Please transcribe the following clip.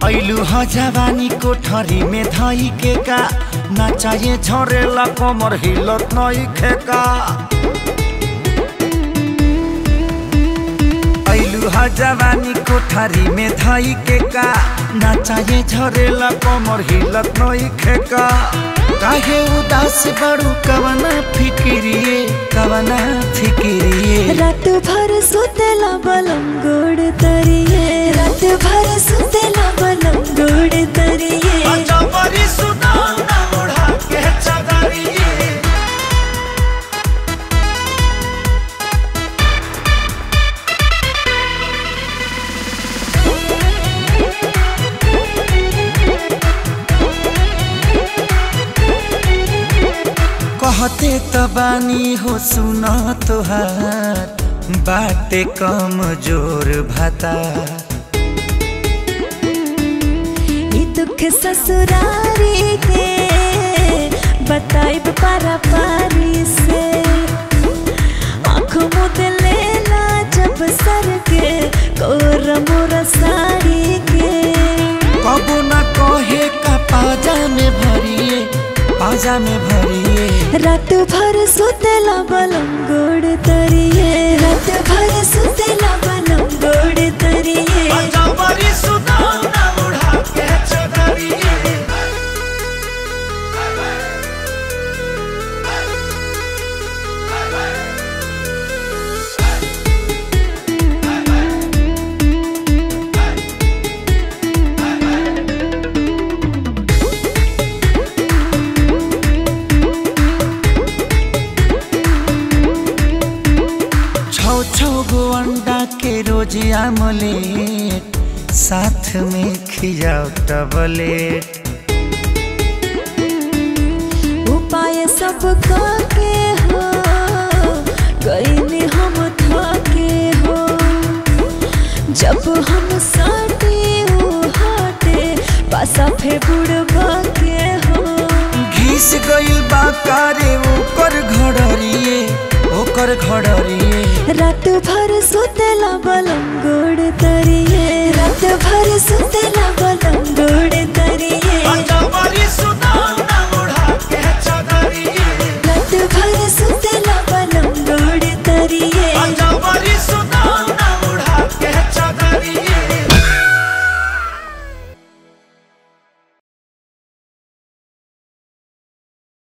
ऐलू ह जवानी कोठरी में धई के का ना चाहिए झरेला कमर हिलत नई खेका ऐलू ह जवानी कोठरी में धई के का ना चाहिए झरेला कमर हिलत नई खेका काहे उदास बड़ू कवना फिकिरिए कवना फिकिरिए रात भर सुतेला बलम गोड़ तरिए रात भर सुतेला बलम गोड़ तरिए अजबरी सुनाउना ओढ़ा के चदरिए कहते त बानी हो सुन तोहार बाटे कम जोर भाता ई दुख ससुरारी के बताइब पारा पारी से आँख मुद लेला जब सर के कोर मोर साड़ी के कबो न कहे का पाजा में भरिए पाजा में भरिए रात भर सुतेला बलम गोड़ तरिए रात भर सुतेला बलम गोड़ तरिए अजबरी सुनाउना ओढ़ा के चदरिए छौ छौ गो अंडा के रोज आमलेट साथ में खियाओ टबलेट उपाय सब के हो कईने हम थके हो जब हम साटे ओ हाटे पासा फे बुड़बा के हो घिस गइल बा कारे ओकर घड़रिए ओकर घड़रिए रात भर सुतेला बलम